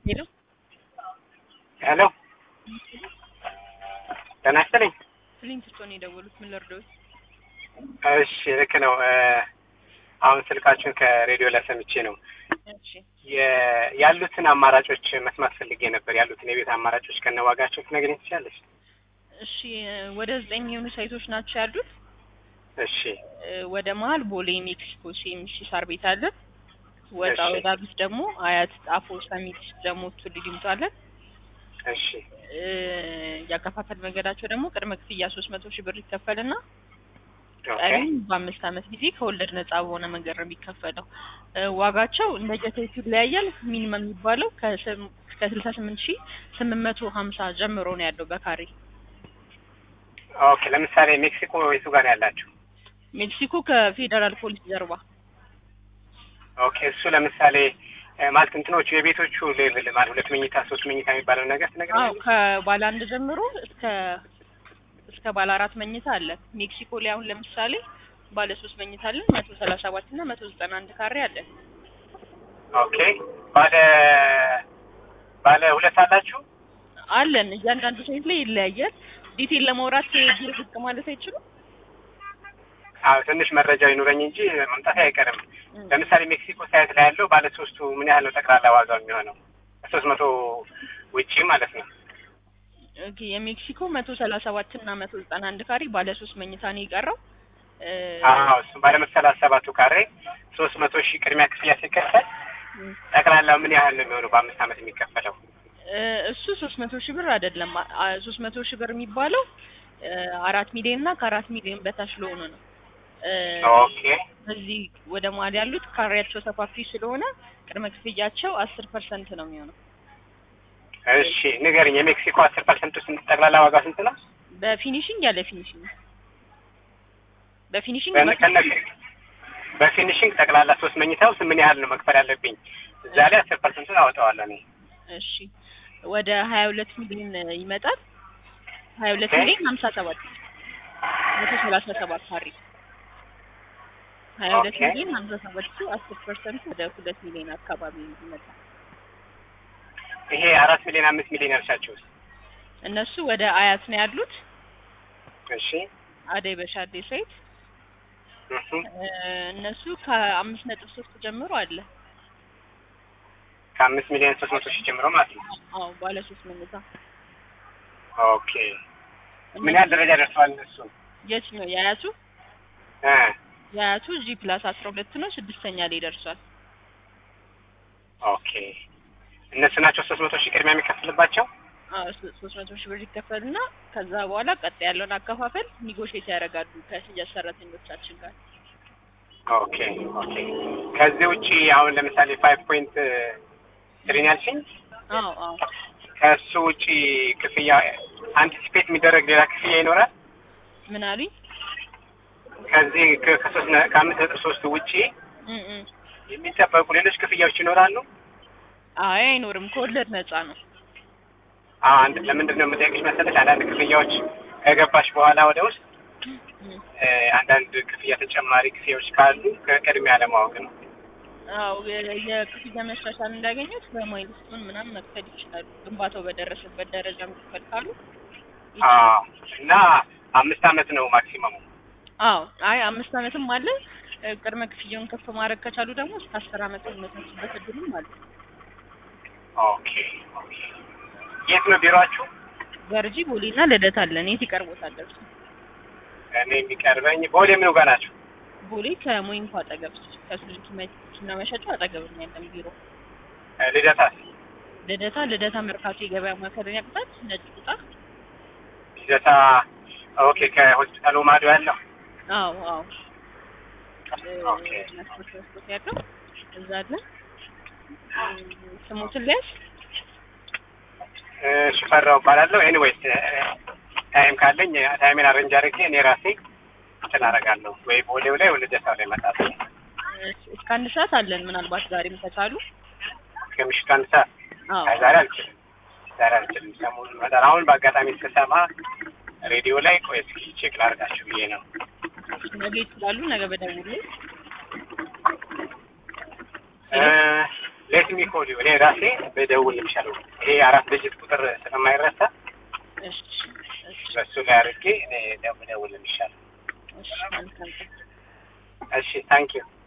ሄሎ ሄሎ ጤና ይስጥልኝ። ስሊንት ስቶን የደወሉት ምን ልርዳዎት? እሺ ልክ ነው። አሁን ስልካችሁን ከሬዲዮ ላይ ሰምቼ ነው እሺ የ- ያሉትን አማራጮች መስማት ፈልጌ ነበር። ያሉትን የቤት አማራጮች ከነዋጋቸው ትነግሪኝ ትችላለች? እሺ ወደ ዘጠኝ የሚሆኑ ሳይቶች ናቸው ያሉት። እሺ እ፣ ወደ መሀል ቦሌ ሜክሲኮ ሲኤምሲ ሳር ቤት አለ። ወጣ እሺ። ወዳሉት ደግሞ አያት ጣፎ ሰሚት ደግሞ ቱሉ ዲምቱ አለ። እሺ እ፣ ያከፋፈል መንገዳቸው ደግሞ ቅድመ ክፍያ ሶስት መቶ ሺህ ብር ይከፈልና ኦኬ ቀሪም በአምስት ዓመት ጊዜ ከወለድ ነጻ በሆነ መንገድ ነው የሚከፈለው። እ፣ ዋጋቸው እንደ ጀቴቱ ይለያያል። ሚኒመም የሚባለው ከስም- ከስልሳ ስምንት ሺህ ስምንት መቶ ሀምሳ ጀምሮ ነው ያለው በካሬ ኦኬ። ለምሳሌ ሜክሲኮ የቱ ጋር ነው ያላችሁ? ሜክሲኮ ከፌዴራል ፖሊስ ጀርባ ኦኬ እሱ ለምሳሌ እ፣ ማለት እንትኖቹ የቤቶቹ ሌቭል ማለት ሁለት መኝታ ሶስት መኝታ የሚባለው ነገር አዎ ትነግሪኛለሽ? ከባለ አንድ ጀምሮ እስከ እስከ ባለ አራት መኝታ አለ። ሜክሲኮ ላይ አሁን ለምሳሌ ባለ ሶስት መኝታ አለን መቶ ሰላሳ ሰባት እና መቶ ዘጠና አንድ ካሬ አለ። ኦኬ ባለ ባለ ሁለት አላችሁ? አለን እያንዳንዱ ሳይት ላይ ይለያያል። ዲቴል ለማውራት ቢሮ ብቅ ማለት አይችሉም። አዎ ትንሽ መረጃ ይኑረኝ እንጂ መምጣት አይቀርም። ለምሳሌ ሜክሲኮ ሳይት ላይ ያለው ባለ ሶስቱ ምን ያህል ነው ጠቅላላ ዋጋው የሚሆነው? ሶስት መቶ ውጪ ማለት ነው። ኦኬ የሜክሲኮ መቶ ሰላሳ ሰባት እና መቶ ዘጠና አንድ ካሬ ባለ ሶስት መኝታ ነው የቀረው። እ፣ አዎ እሱ ባለ መቶ ሰላሳ ሰባቱ ካሬ ሶስት መቶ ሺህ ቅድሚያ ክፍያ ሲከፈል ጠቅላላው ምን ያህል ነው የሚሆነው በአምስት ዓመት የሚከፈለው? እ፣ እሱ ሶስት መቶ ሺህ ብር አይደለም። ሶስት መቶ ሺህ ብር የሚባለው እ፣ አራት ሚሊዮን እና ከአራት ሚሊዮን በታች ለሆኑ ነው። እ፣ ኦኬ እዚህ ወደ መሀል ያሉት ካሬያቸው ሰፋፊ ስለሆነ ቅድመ ክፍያቸው አስር ፐርሰንት ነው የሚሆነው። እሺ ንገርኝ። የሜክሲኮ አስር ፐርሰንቱ ስንት ጠቅላላ ዋጋ ስንት ነው? በፊኒሽንግ ያለ ፊኒሽንግ በፊኒሽንግ በነ- ከነ በፊኒሽንግ ጠቅላላ ሶስት መኝታው ምን ያህል ነው መክፈል ያለብኝ? እዛ ላይ አስር ፐርሰንቱን አወጣዋለሁ እኔ። እሺ ወደ ሀያ ሁለት ሚሊዮን ይመጣል። ሀያ ሁለት ኦኬ። ሚሊዮን ሀምሳ ሰባት መቶ ሰላሳ ሰባት ካሬ ሀያ ሁለት ኦኬ። ሚሊዮን ሀምሳ ሰባት አስር ፐርሰንት ወደ ሁለት ሚሊዮን አካባቢ ይመጣል። ይሄ አራት ሚሊዮን አምስት ሚሊዮን ያልሻቸው ውስጥ እነሱ ወደ አያት ነው ያሉት። እሺ አደይ በሻዴ ሳይት እሱ እ፣ እነሱ ከአምስት ነጥብ ሶስት ጀምሮ አለ። ከአምስት ሚሊዮን ሶስት መቶ ሺህ ጀምሮ ማለት ነው። አዎ ባለ ሶስት መኝታ ኦኬ ምን ያህል ደረጃ ደርሰዋል እነሱ? የት ነው የአያቱ? እ የአያቱ ጂ ፕላስ አስራ ሁለት ነው ስድስተኛ ላይ ደርሷል። ኦኬ እነሱ ናቸው ሶስት መቶ ሺህ ቅድሚያ የሚከፍልባቸው? አዎ ሶ- ሶስት መቶ ሺህ ብር ይከፈልና ከዛ በኋላ ቀጣይ ያለውን አከፋፈል ኒጎሽት ያደርጋሉ ከሽያጭ ሰራተኞቻችን ጋር። ኦኬ ኦኬ ከዚህ ውጪ አሁን ለምሳሌ ፋይቭ ፖይንት ትሪን ያልሽኝ አዎ አዎ ከእሱ ውጪ ክፍያ አንቲሲፔት የሚደረግ ሌላ ክፍያ ይኖራል? ምን አሉኝ? ከዚህ ከ- ከሶስት ነ- ከአምስት ነጥብ ሶስቱ ውጪ እም እም። የሚጠበቁ ሌሎች ክፍያዎች ይኖራሉ? አይ አይኖርም፣ ከወለድ ነፃ ነው። አዎ አንድ ለምንድን ነው የምጠይቅሽ መሰለሽ አንዳንድ ክፍያዎች ከገባሽ በኋላ ወደ ውስጥ እም። እ፣ አንዳንድ ክፍያ ተጨማሪ ክፍያዎች ካሉ ከቅድሚያ ለማወቅ ነው። አዎ የ- የክፍያ መሻሻል እንዳገኙት በማይልስቶን ምናምን መክፈል ይችላሉ። ግንባታው በደረሰበት ደረጃ መክፈል ካሉ አዎ እና አምስት አመት ነው ማክሲመሙ። አዎ አይ አምስት አመትም አለ። እ፣ ቅድመ ክፍያውን ከፍ ማድረግ ከቻሉ ደግሞ እስከ አስር አመት የሚመቻችበት እድልም አለ። ኦኬ ኦኬ የት ነው ቢሮአችሁ? ገርጂ ቦሌና ልደታ አለን። የት ይቀርቦታል? እርሱ እኔ የሚቀርበኝ ቦሌ ምኑ ጋር ናቸው? ቦሌ ከሞይንኮ አጠገብ ከሱዙኪ መኪና መሸጫ አጠገብ ነው ያለን ቢሮ። እ፣ ልደታስ? ልደታ ልደታ መርካቶ የገበያ ማዕከልን ያቅጣል። ነጭ ቁጣ ልደታ ኦኬ ከሆስፒታሉ ማዶ ያለው አዎ አዎ እ፣ ኦኬ መስኮት መስኮት ያለው እዛ አለ። እ፣ ስሙትን ሊያዝ እ፣ ሽፈራው እባላለሁ። ኤኒዌይስ ታይም ካለኝ ታይሜን አረንጅ አድርጌ እኔ ራሴ እንትን አደርጋለሁ ወይ ቦሌው ላይ ወይ ልደታው ላይ እመጣለሁ። እስከ አንድ ሰዓት አለን። ምናልባት ዛሬም ከቻሉ እስከ ምሽቱ አንድ ሰዓት አዎ አይ ዛሬ አልችልም። ዛሬ አልችልም። ሰሞኑን እመጣለሁ። አሁን በአጋጣሚ ስሰማ ሬዲዮ ላይ ቆይ እስኪ ቼክ ላድርጋችሁ ብዬ ነው። ነገ ይችላሉ። ነገ በደውሉ እ፣ ሌት ሚ ኮል ዩ እኔ ራሴ በደውል የሚሻለው ይሄ አራት ድጅት ቁጥር ስለማይረሳ እሺ እሺ በሱ ላይ አድርጌ እኔ ደውል የሚሻለው። እሺ መልካም ቀን። እሺ ታንኪዩ